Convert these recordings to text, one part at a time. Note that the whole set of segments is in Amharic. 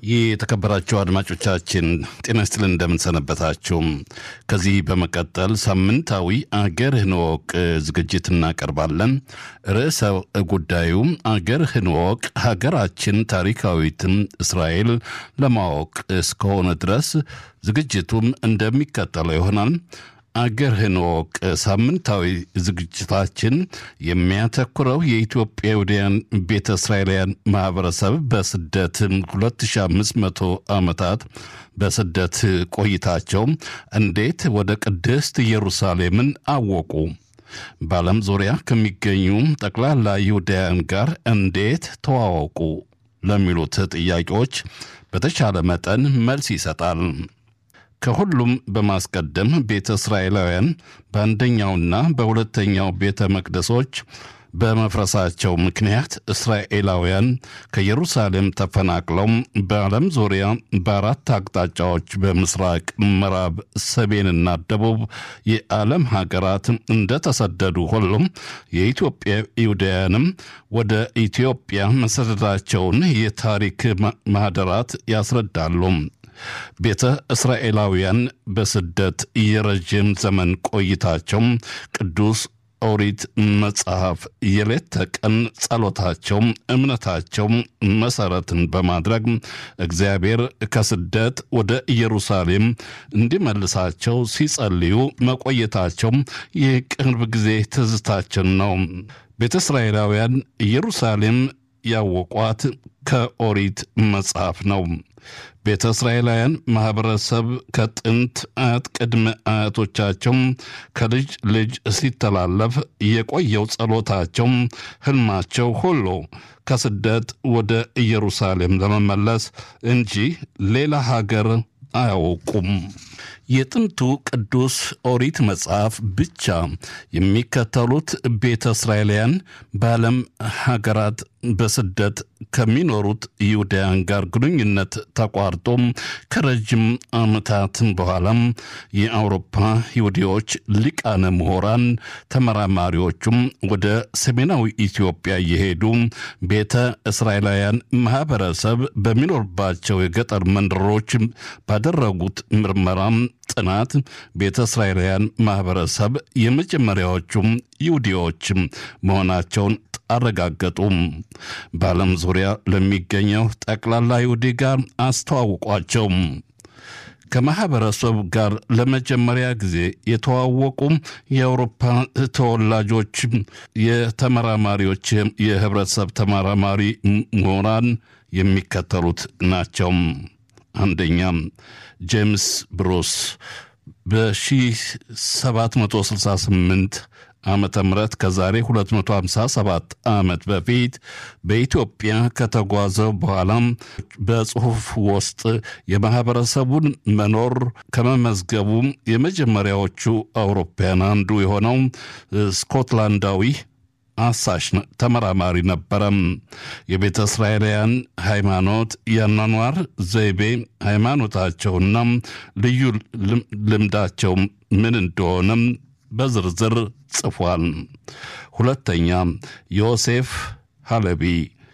የተከበራችሁ አድማጮቻችን ጤና ይስጥልን፣ እንደምንሰነበታችሁ። ከዚህ በመቀጠል ሳምንታዊ አገርህን እወቅ ዝግጅት እናቀርባለን። ርዕሰ ጉዳዩ አገርህን እወቅ ሀገራችን ታሪካዊትን እስራኤል ለማወቅ እስከሆነ ድረስ ዝግጅቱም እንደሚከተለው ይሆናል። አገርህን እወቅ ሳምንታዊ ዝግጅታችን የሚያተኩረው የኢትዮጵያውያን ቤተ እስራኤላውያን ማህበረሰብ በስደት 2500 ዓመታት በስደት ቆይታቸው እንዴት ወደ ቅድስት ኢየሩሳሌምን አወቁ፣ በዓለም ዙሪያ ከሚገኙ ጠቅላላ ይሁዳውያን ጋር እንዴት ተዋወቁ ለሚሉት ጥያቄዎች በተቻለ መጠን መልስ ይሰጣል። ከሁሉም በማስቀደም ቤተ እስራኤላውያን በአንደኛውና በሁለተኛው ቤተ መቅደሶች በመፍረሳቸው ምክንያት እስራኤላውያን ከኢየሩሳሌም ተፈናቅለው በዓለም ዙሪያ በአራት አቅጣጫዎች በምስራቅ፣ ምዕራብ፣ ሰሜንና ደቡብ የዓለም ሀገራት እንደተሰደዱ ሁሉም የኢትዮጵያ ይሁዳውያንም ወደ ኢትዮጵያ መሰደዳቸውን የታሪክ ማህደራት ያስረዳሉ። ቤተ እስራኤላውያን በስደት የረዥም ዘመን ቆይታቸው ቅዱስ ኦሪት መጽሐፍ የሌት ተቀን ጸሎታቸው፣ እምነታቸው መሰረትን በማድረግ እግዚአብሔር ከስደት ወደ ኢየሩሳሌም እንዲመልሳቸው ሲጸልዩ መቆየታቸው የቅርብ ጊዜ ትዝታችን ነው። ቤተ እስራኤላውያን ኢየሩሳሌም ያወቋት ከኦሪት መጽሐፍ ነው። ቤተ እስራኤላውያን ማኅበረሰብ ከጥንት አያት ቅድመ አያቶቻቸው ከልጅ ልጅ ሲተላለፍ የቆየው ጸሎታቸው፣ ሕልማቸው ሁሉ ከስደት ወደ ኢየሩሳሌም ለመመለስ እንጂ ሌላ ሀገር አያውቁም። የጥንቱ ቅዱስ ኦሪት መጽሐፍ ብቻ የሚከተሉት ቤተ እስራኤላውያን በዓለም ሀገራት በስደት ከሚኖሩት ይሁዳውያን ጋር ግንኙነት ተቋርጦ ከረጅም ዓመታት በኋላም የአውሮፓ ይሁዲዎች ሊቃነ ምሁራን ተመራማሪዎቹም ወደ ሰሜናዊ ኢትዮጵያ እየሄዱ ቤተ እስራኤላውያን ማህበረሰብ በሚኖርባቸው የገጠር መንደሮች ባደረጉት ምርመራም ጥናት ቤተ እስራኤላውያን ማህበረሰብ የመጀመሪያዎቹም ይሁዲዎች መሆናቸውን አረጋገጡም። በዓለም ዙሪያ ለሚገኘው ጠቅላላ ይሁዲ ጋር አስተዋውቋቸው። ከማህበረሰቡ ጋር ለመጀመሪያ ጊዜ የተዋወቁ የአውሮፓ ተወላጆች የተመራማሪዎች የህብረተሰብ ተመራማሪ ምሁራን የሚከተሉት ናቸው። አንደኛ ጄምስ ብሩስ በ1768 ዓመተ ምህረት ከዛሬ 257 ዓመት በፊት በኢትዮጵያ ከተጓዘ በኋላም በጽሑፍ ውስጥ የማህበረሰቡን መኖር ከመመዝገቡ የመጀመሪያዎቹ አውሮፓውያን አንዱ የሆነው ስኮትላንዳዊ አሳሽ ተመራማሪ ነበረም። የቤተ እስራኤላውያን ሃይማኖት፣ የአኗኗር ዘይቤ፣ ሃይማኖታቸውና ልዩ ልምዳቸው ምን እንደሆነም በዝርዝር ጽፏል። ሁለተኛ ዮሴፍ ሃለቢ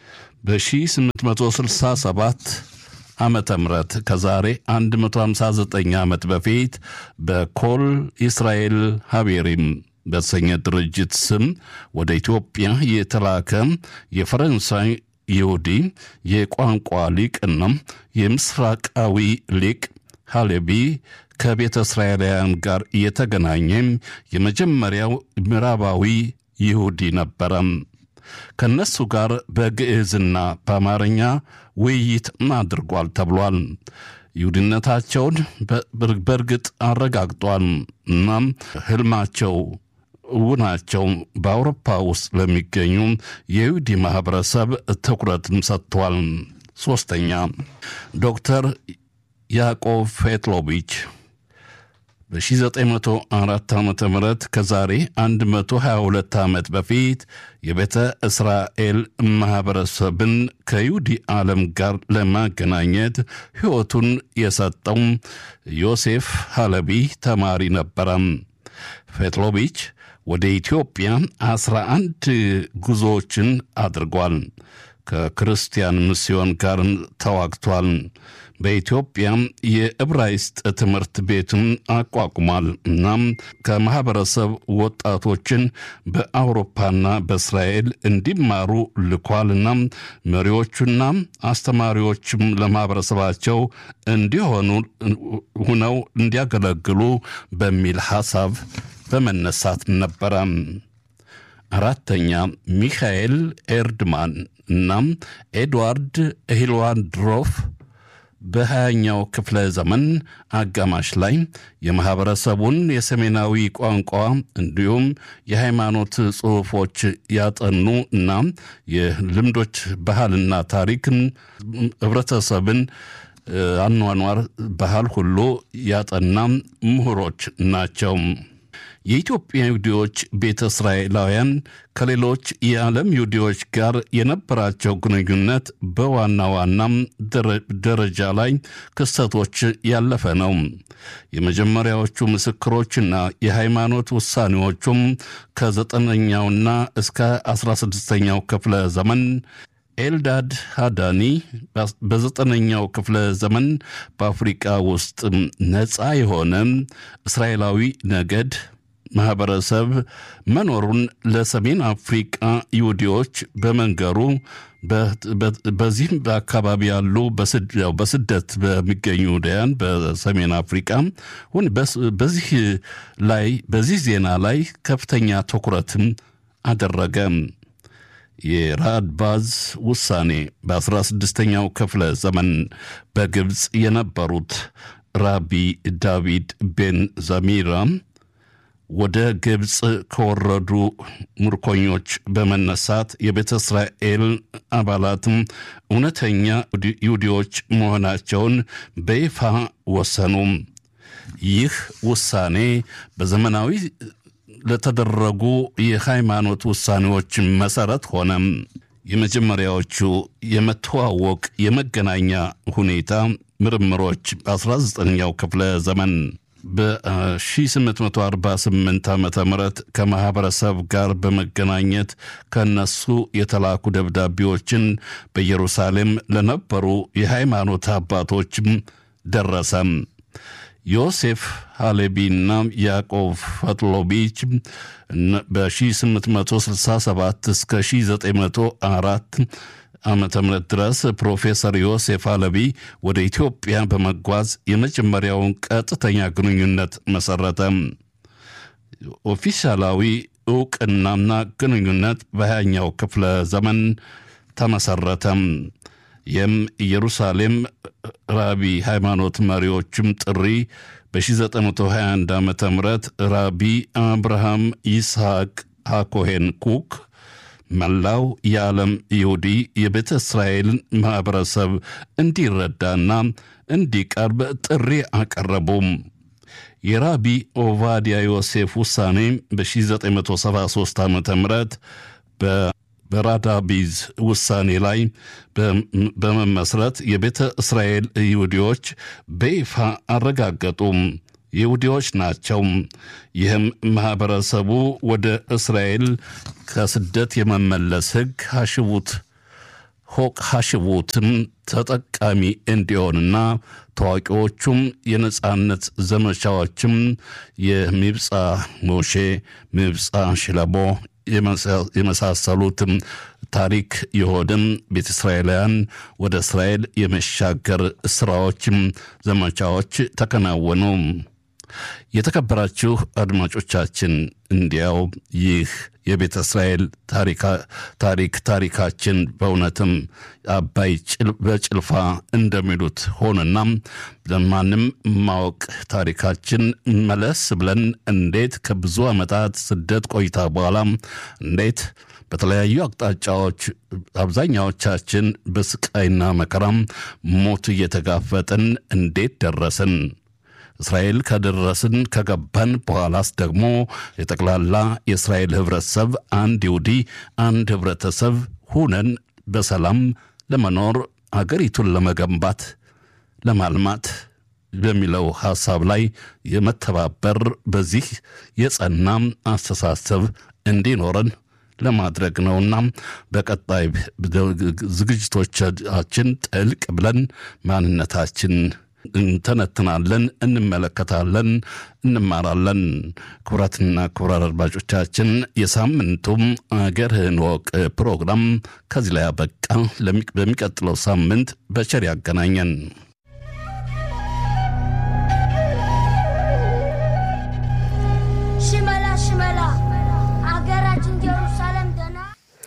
በ1867 ዓመተ ምህረት ከዛሬ 159 ዓመት በፊት በኮል እስራኤል ሀቤሪም በተሰኘ ድርጅት ስም ወደ ኢትዮጵያ የተላከ የፈረንሳይ ይሁዲ የቋንቋ ሊቅና የምስራቃዊ ሊቅ ሃሌቢ ከቤተ እስራኤላውያን ጋር የተገናኘ የመጀመሪያው ምዕራባዊ ይሁዲ ነበረ። ከነሱ ጋር በግዕዝና በአማርኛ ውይይት አድርጓል ተብሏል። ይሁዲነታቸውን በእርግጥ አረጋግጧል። እናም ህልማቸው ውናቸው በአውሮፓ ውስጥ ለሚገኙ የይሁዲ ማህበረሰብ ትኩረትም ሰጥቷል። ሶስተኛ ዶክተር ያዕቆብ ፌትሎቪች በ1904 ዓ ም ከዛሬ 122 ዓመት በፊት የቤተ እስራኤል ማኅበረሰብን ከይሁዲ ዓለም ጋር ለማገናኘት ሕይወቱን የሰጠው ዮሴፍ ሃለቢ ተማሪ ነበረ። ፌትሎቪች ወደ ኢትዮጵያ 11 ጉዞዎችን አድርጓል። ከክርስቲያን ሚስዮን ጋር ተዋግቷል። በኢትዮጵያም የዕብራይስጥ ትምህርት ቤትን አቋቁሟል። እናም ከማኅበረሰብ ወጣቶችን በአውሮፓና በእስራኤል እንዲማሩ ልኳልና መሪዎቹና አስተማሪዎችም ለማኅበረሰባቸው እንዲሆኑ ሁነው እንዲያገለግሉ በሚል ሐሳብ በመነሳት ነበረ። አራተኛ ሚካኤል ኤርድማን እናም ኤድዋርድ ሂልዋንድሮፍ በሀያኛው ክፍለ ዘመን አጋማሽ ላይ የማኅበረሰቡን የሰሜናዊ ቋንቋ እንዲሁም የሃይማኖት ጽሑፎች ያጠኑ እና የልምዶች ባህልና ታሪክን ህብረተሰብን አኗኗር ባህል ሁሉ ያጠና ምሁሮች ናቸው። የኢትዮጵያ ይሁዲዎች ቤተ እስራኤላውያን ከሌሎች የዓለም ይሁዲዎች ጋር የነበራቸው ግንኙነት በዋና ዋናም ደረጃ ላይ ክስተቶች ያለፈ ነው። የመጀመሪያዎቹ ምስክሮችና የሃይማኖት ውሳኔዎቹም ከዘጠነኛውና እስከ አስራ ስድስተኛው ክፍለ ዘመን ኤልዳድ ሃዳኒ በዘጠነኛው ክፍለ ዘመን በአፍሪቃ ውስጥ ነፃ የሆነ እስራኤላዊ ነገድ ማኅበረሰብ መኖሩን ለሰሜን አፍሪቃ ይሁዲዎች በመንገሩ በዚህም በአካባቢ ያሉ በስደት በሚገኙ ይሁዳያን በሰሜን አፍሪቃ በዚህ ላይ በዚህ ዜና ላይ ከፍተኛ ትኩረትም አደረገ። የራድባዝ ውሳኔ በ16ኛው ክፍለ ዘመን በግብፅ የነበሩት ራቢ ዳቪድ ቤን ዘሚራ ወደ ግብፅ ከወረዱ ምርኮኞች በመነሳት የቤተ እስራኤል አባላትም እውነተኛ ይሁዲዎች መሆናቸውን በይፋ ወሰኑ። ይህ ውሳኔ በዘመናዊ ለተደረጉ የሃይማኖት ውሳኔዎች መሰረት ሆነ። የመጀመሪያዎቹ የመተዋወቅ የመገናኛ ሁኔታ ምርምሮች በ19ኛው ክፍለ ዘመን በ1848 ዓ ም ከማኅበረሰብ ጋር በመገናኘት ከነሱ የተላኩ ደብዳቤዎችን በኢየሩሳሌም ለነበሩ የሃይማኖት አባቶችም ደረሰም። ዮሴፍ ሃሌቢና ያዕቆብ ፈትሎቢች በ1867 እስከ 1904 ዓመተ ምህረት ድረስ ፕሮፌሰር ዮሴፍ ሃለቢ ወደ ኢትዮጵያ በመጓዝ የመጀመሪያውን ቀጥተኛ ግንኙነት መሰረተ። ኦፊሻላዊ እውቅናና ግንኙነት በሃያኛው ክፍለ ዘመን ተመሰረተም። ይህም ኢየሩሳሌም ራቢ ሃይማኖት መሪዎችም ጥሪ በ1921 ዓ ም ራቢ አብርሃም ይስሐቅ ሃኮሄን ኩክ መላው የዓለም ይሁዲ የቤተ እስራኤልን ማኅበረሰብ እንዲረዳና እንዲቀርብ ጥሪ አቀረቡም። የራቢ ኦቫዲያ ዮሴፍ ውሳኔ በ1973 ዓ ም በራዳቢዝ ውሳኔ ላይ በመመስረት የቤተ እስራኤል ይሁዲዎች በይፋ አረጋገጡም። ይሁዲዎች ናቸው። ይህም ማኅበረሰቡ ወደ እስራኤል ከስደት የመመለስ ሕግ ሐሽቡት ሆቅ ሐሽቡትም ተጠቃሚ እንዲሆንና ታዋቂዎቹም የነጻነት ዘመቻዎችም የሚብፃ ሞሼ፣ ሚብፃ ሽለቦ የመሳሰሉትም ታሪክ የሆንም ቤተ እስራኤላውያን ወደ እስራኤል የመሻገር ስራዎችም ዘመቻዎች ተከናወኑ። የተከበራችሁ አድማጮቻችን እንዲያው ይህ የቤተ እስራኤል ታሪክ ታሪካችን በእውነትም አባይ በጭልፋ እንደሚሉት ሆነና ለማንም ማወቅ ታሪካችን መለስ ብለን እንዴት ከብዙ ዓመታት ስደት ቆይታ በኋላ እንዴት በተለያዩ አቅጣጫዎች አብዛኛዎቻችን በስቃይና መከራም ሞት እየተጋፈጥን እንዴት ደረስን? እስራኤል ከደረስን ከገባን በኋላስ ደግሞ የጠቅላላ የእስራኤል ህብረተሰብ አንድ ይሁዲ አንድ ህብረተሰብ ሁነን በሰላም ለመኖር አገሪቱን ለመገንባት ለማልማት በሚለው ሐሳብ ላይ የመተባበር በዚህ የጸናም አስተሳሰብ እንዲኖረን ለማድረግ ነውና በቀጣይ ዝግጅቶቻችን ጥልቅ ብለን ማንነታችን እንተነትናለን፣ እንመለከታለን፣ እንማራለን። ክቡራትና ክቡራን አድማጮቻችን የሳምንቱም አገርህን ወቅ ፕሮግራም ከዚህ ላይ አበቃ። በሚቀጥለው ሳምንት በቸር ያገናኘን። ሽመላ ሽመላ አገራችን ኢየሩሳሌም ደና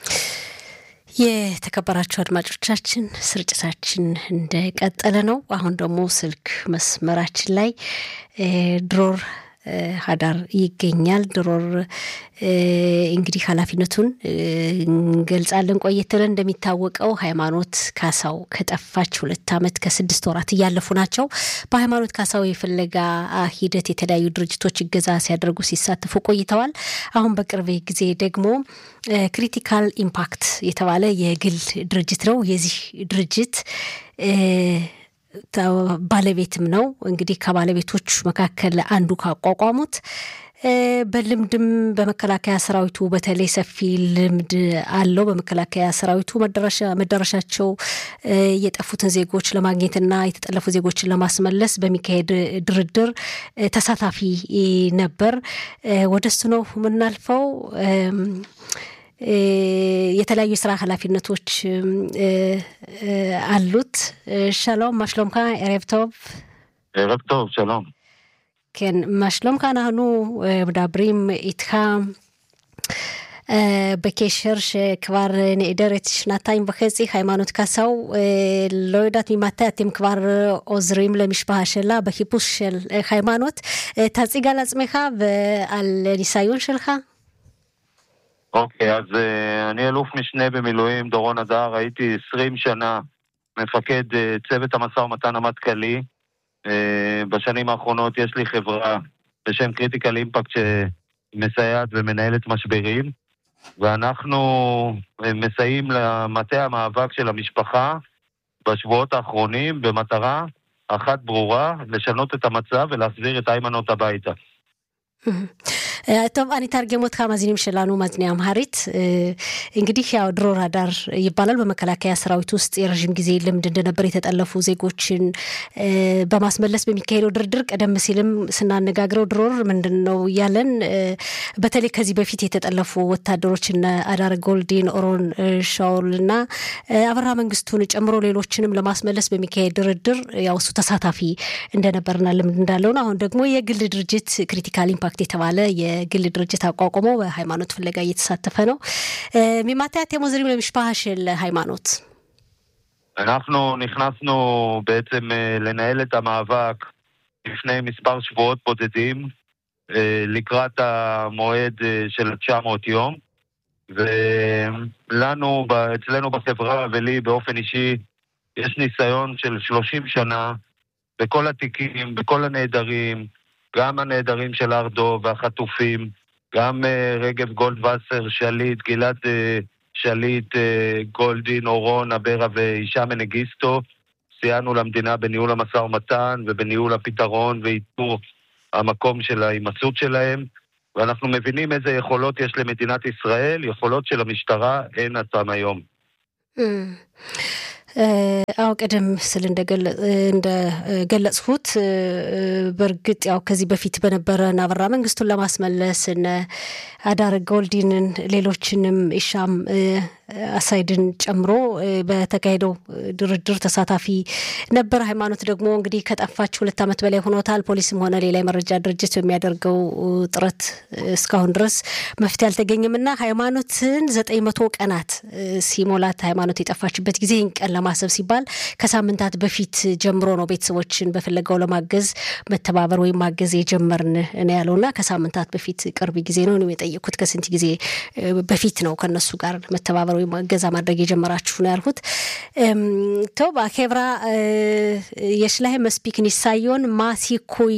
የተከበራችሁ አድማጮቻችን ስርጭታችን እንደቀጠለ ነው። አሁን ደግሞ ስልክ መስመራችን ላይ ድሮር ሀዳር ይገኛል። ድሮር እንግዲህ ኃላፊነቱን እንገልጻለን። ቆየት ብለን እንደሚታወቀው ሃይማኖት ካሳው ከጠፋች ሁለት ዓመት ከስድስት ወራት እያለፉ ናቸው። በሃይማኖት ካሳው የፍለጋ ሂደት የተለያዩ ድርጅቶች እገዛ ሲያደርጉ ሲሳተፉ ቆይተዋል። አሁን በቅርብ ጊዜ ደግሞ ክሪቲካል ኢምፓክት የተባለ የግል ድርጅት ነው። የዚህ ድርጅት ባለቤትም ነው። እንግዲህ ከባለቤቶች መካከል አንዱ ካቋቋሙት በልምድም በመከላከያ ሰራዊቱ በተለይ ሰፊ ልምድ አለው። በመከላከያ ሰራዊቱ መዳረሻቸው የጠፉትን ዜጎች ለማግኘትና የተጠለፉ ዜጎችን ለማስመለስ በሚካሄድ ድርድር ተሳታፊ ነበር። ወደሱ ነው የምናልፈው። የተለያዩ የስራ ኃላፊነቶች አሉት። שלום, מה שלומך? ערב טוב. ערב טוב, שלום. כן, מה שלומך? אנחנו מדברים איתך בקשר שכבר נעדרת שנתיים וחצי, היימנוט קסאו, לא יודעת ממתי אתם כבר עוזרים למשפחה שלה בחיפוש של היימנוט. תציג על עצמך ועל ניסיון שלך. אוקיי, אז uh, אני אלוף משנה במילואים, דורון הדר, הייתי 20 שנה מפקד uh, צוות המשא ומתן המטכ"לי. Uh, בשנים האחרונות יש לי חברה בשם קריטיקל אימפקט שמסייעת ומנהלת משברים, ואנחנו uh, מסייעים למטה המאבק של המשפחה בשבועות האחרונים במטרה אחת ברורה, לשנות את המצב ולהחזיר את איימנות הביתה. טוב אני אתרגם אותך מאזינים שלנו מאזיני አምሃሪት እንግዲህ ያው ድሮር ሀዳር ይባላል በመከላከያ ሰራዊት ውስጥ የረዥም ጊዜ ልምድ እንደነበር የተጠለፉ ዜጎችን በማስመለስ በሚካሄደው ድርድር ቀደም ሲልም ስናነጋግረው ድሮር ምንድን ነው እያለን በተለይ ከዚህ በፊት የተጠለፉ ወታደሮችን አዳር ጎልዲን ኦሮን ሻውል እና አበራ መንግስቱን ጨምሮ ሌሎችንም ለማስመለስ በሚካሄድ ድርድር ያው እሱ ተሳታፊ እንደነበርና ልምድ እንዳለው ነው አሁን ደግሞ የግል ድርጅት ክሪቲካል ኢምፓክት የተባለ የግል ድርጅት አቋቁሞ በሃይማኖት ፍለጋ እየተሳተፈ ነው። ממתי אתם עוזרים למשפחה של ሃይማኖት? אנחנו נכנסנו בעצם לנהל את המאבק לפני מספר שבועות בודדים לקראת המועד של 900 יום ולנו, אצלנו בחברה ולי באופן אישי יש ניסיון של 30 שנה בכל התיקים, בכל הנעדרים, גם הנעדרים של ארדו והחטופים, גם uh, רגב גולדווסר, שליט, גלעד uh, שליט, uh, גולדין, אורון, אברה והישאם מנגיסטו. סייענו למדינה בניהול המשא ומתן ובניהול הפתרון ואיתור המקום של ההימצאות שלהם, ואנחנו מבינים איזה יכולות יש למדינת ישראל, יכולות של המשטרה אין עד היום. አዎ ቀደም ስል እንደገለጽሁት በእርግጥ ያው ከዚህ በፊት በነበረ አበራ መንግስቱን ለማስመለስ እነ አዳር ጎልዲንን ሌሎችንም ኢሻም አሳይድን ጨምሮ በተካሄደው ድርድር ተሳታፊ ነበር። ሃይማኖት ደግሞ እንግዲህ ከጠፋች ሁለት ዓመት በላይ ሆኖታል። ፖሊስም ሆነ ሌላ የመረጃ ድርጅት በሚያደርገው ጥረት እስካሁን ድረስ መፍትሄ አልተገኘም እና ሃይማኖትን ዘጠኝ መቶ ቀናት ሲሞላት ሃይማኖት የጠፋችበት ጊዜ ይህን ቀን ለማሰብ ሲባል ከሳምንታት በፊት ጀምሮ ነው ቤተሰቦችን በፍለጋው ለማገዝ መተባበር ወይም ማገዝ የጀመርን ነው ያለው እና ከሳምንታት በፊት ቅርብ ጊዜ ነው የጠየቅኩት። ከስንት ጊዜ በፊት ነው ከነሱ ጋር መተባበር ወይም እገዛ ማድረግ የጀመራችሁ ነው ያልኩት። טוב, החברה, יש להם מספיק ניסיון, מה הסיכוי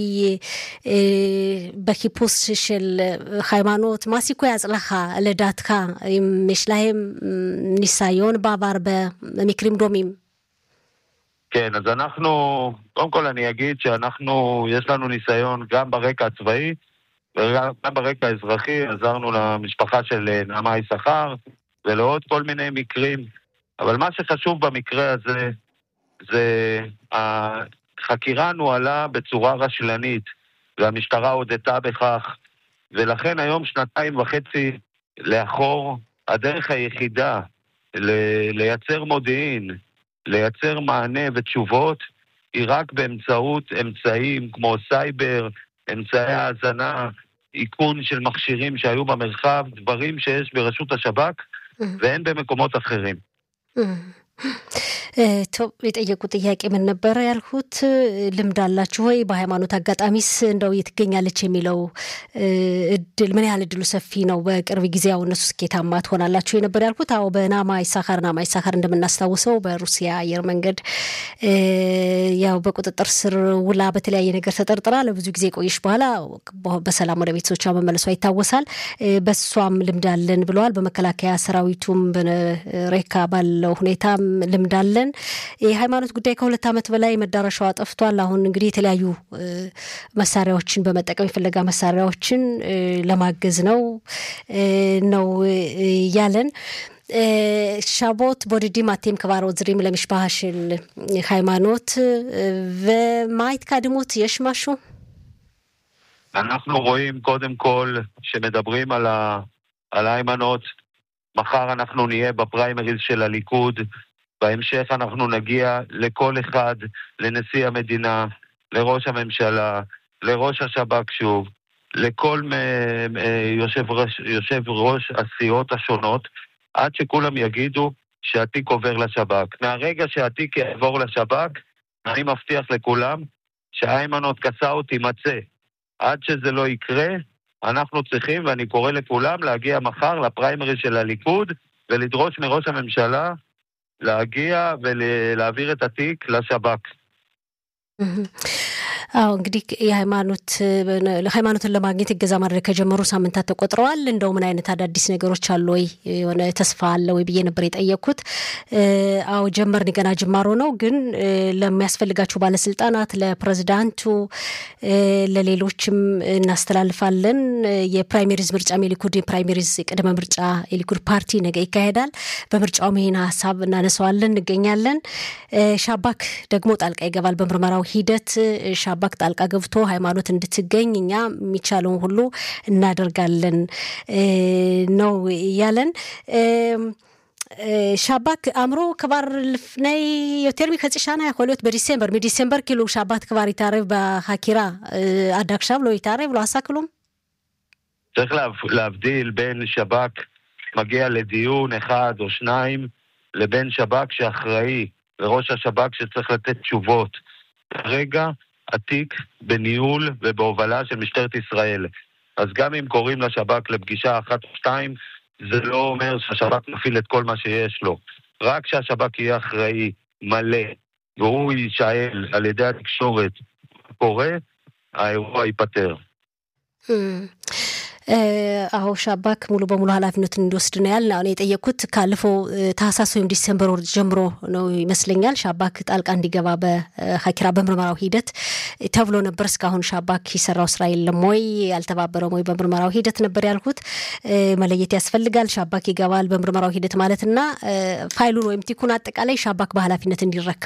בחיפוש של היימנוט, מה סיכוי ההצלחה לדעתך, אם יש להם ניסיון בעבר במקרים דומים? כן, אז אנחנו, קודם כל אני אגיד שאנחנו, יש לנו ניסיון גם ברקע הצבאי וגם ברקע האזרחי עזרנו למשפחה של נעמה יששכר ולעוד כל מיני מקרים. אבל מה שחשוב במקרה הזה זה החקירה נוהלה בצורה רשלנית, והמשטרה הודתה בכך, ולכן היום, שנתיים וחצי לאחור, הדרך היחידה ל- לייצר מודיעין, לייצר מענה ותשובות, היא רק באמצעות אמצעים כמו סייבר, אמצעי האזנה, איכון של מכשירים שהיו במרחב, דברים שיש ברשות השב"כ ואין במקומות אחרים. ቶብ የጠየቁ ጥያቄ ምን ነበረ ያልኩት፣ ልምድ አላችሁ ወይ? በሃይማኖት አጋጣሚስ እንደው የት ትገኛለች የሚለው እድል ምን ያህል እድሉ ሰፊ ነው? በቅርብ ጊዜ ያው እነሱ ስኬታማ ትሆናላችሁ የነበር ያልኩት። አዎ በናማ ይሳካር ናማ ይሳካር እንደምናስታውሰው በሩሲያ አየር መንገድ ያው በቁጥጥር ስር ውላ በተለያየ ነገር ተጠርጥራ ለብዙ ጊዜ ቆየሽ በኋላ በሰላም ወደ ቤተሰቦቿ መመለሷ ይታወሳል። በሷም ልምድ አለን ብለዋል። በመከላከያ ሰራዊቱም በሬካ ባለው ሁኔታም ልምድ አለን። የሃይማኖት ጉዳይ ከሁለት ዓመት በላይ መዳረሻዋ ጠፍቷል። አሁን እንግዲህ የተለያዩ መሳሪያዎችን በመጠቀም የፈለጋ መሳሪያዎችን ለማገዝ ነው ነው ያለን ሻቦት ቦድዲም አቴም ክባር ወዝሪም ለמשפחה של ሃይማኖት ומה ההתקדמות? יש משהו? אנחנו רואים קודם כל שמדברים על, ה... על היימנות. מחר אנחנו נהיה בפריימריז של הליכוד. בהמשך אנחנו נגיע לכל אחד, לנשיא המדינה, לראש הממשלה, לראש השב"כ שוב, לכל יושב ראש, יושב ראש הסיעות השונות, עד שכולם יגידו שהתיק עובר לשב"כ. מהרגע שהתיק יעבור לשב"כ, אני מבטיח לכולם שהיימנות קסאו תימצא. עד שזה לא יקרה, אנחנו צריכים, ואני קורא לכולם, להגיע מחר לפריימריז של הליכוד ולדרוש מראש הממשלה להגיע ולהעביר את התיק לשב"כ. አዎ እንግዲህ የሃይማኖት ሃይማኖትን ለማግኘት እገዛ ማድረግ ከጀመሩ ሳምንታት ተቆጥረዋል። እንደው ምን አይነት አዳዲስ ነገሮች አሉ ወይ የሆነ ተስፋ አለ ወይ ብዬ ነበር የጠየቅኩት። አዎ ጀመርን፣ ገና ጅማሮ ነው። ግን ለሚያስፈልጋቸው ባለስልጣናት፣ ለፕሬዚዳንቱ፣ ለሌሎችም እናስተላልፋለን። የፕራይሜሪዝ ምርጫ የሊኩድ የፕራይሜሪዝ ቅድመ ምርጫ የሊኩድ ፓርቲ ነገ ይካሄዳል። በምርጫውም ይህን ሀሳብ እናነሳዋለን፣ እንገኛለን። ሻባክ ደግሞ ጣልቃ ይገባል በምርመራው ሂደት ሻባክ ጣልቃ ገብቶ ሃይማኖት እንድትገኝ እኛ የሚቻለውን ሁሉ እናደርጋለን ነው ያለን። ሻባክ አእምሮ ክባር לפני יותר מחצי שנה יכול להיות בדיסמבר, מדיסמבר כאילו שבת כבר התערב בחקירה, עד עכשיו לא התערב, לא עשה כלום? צריך להבדיל בין שב"כ מגיע לדיון אחד או שניים, לבין שב"כ שאחראי, וראש השב"כ שצריך לתת תשובות. כרגע התיק בניהול ובהובלה של משטרת ישראל. אז גם אם קוראים לשב"כ לפגישה אחת או שתיים, זה לא אומר שהשב"כ מפעיל את כל מה שיש לו. רק שהשב"כ יהיה אחראי, מלא, והוא יישאל על ידי התקשורת קורה, האירוע ייפתר. አዎ ሻባክ ሙሉ በሙሉ ኃላፊነቱን እንዲወስድ ነው ያልን። አሁን የጠየቅኩት ካለፈው ታህሳስ ወይም ዲሰምበር ወር ጀምሮ ነው ይመስለኛል ሻባክ ጣልቃ እንዲገባ በሀኪራ በምርመራው ሂደት ተብሎ ነበር። እስካሁን ሻባክ የሰራው ስራ የለም ወይ ያልተባበረም ወይ በምርመራው ሂደት ነበር ያልኩት። መለየት ያስፈልጋል። ሻባክ ይገባል በምርመራው ሂደት ማለትና ፋይሉን ወይም ቲኩን አጠቃላይ ሻባክ በኃላፊነት እንዲረከብ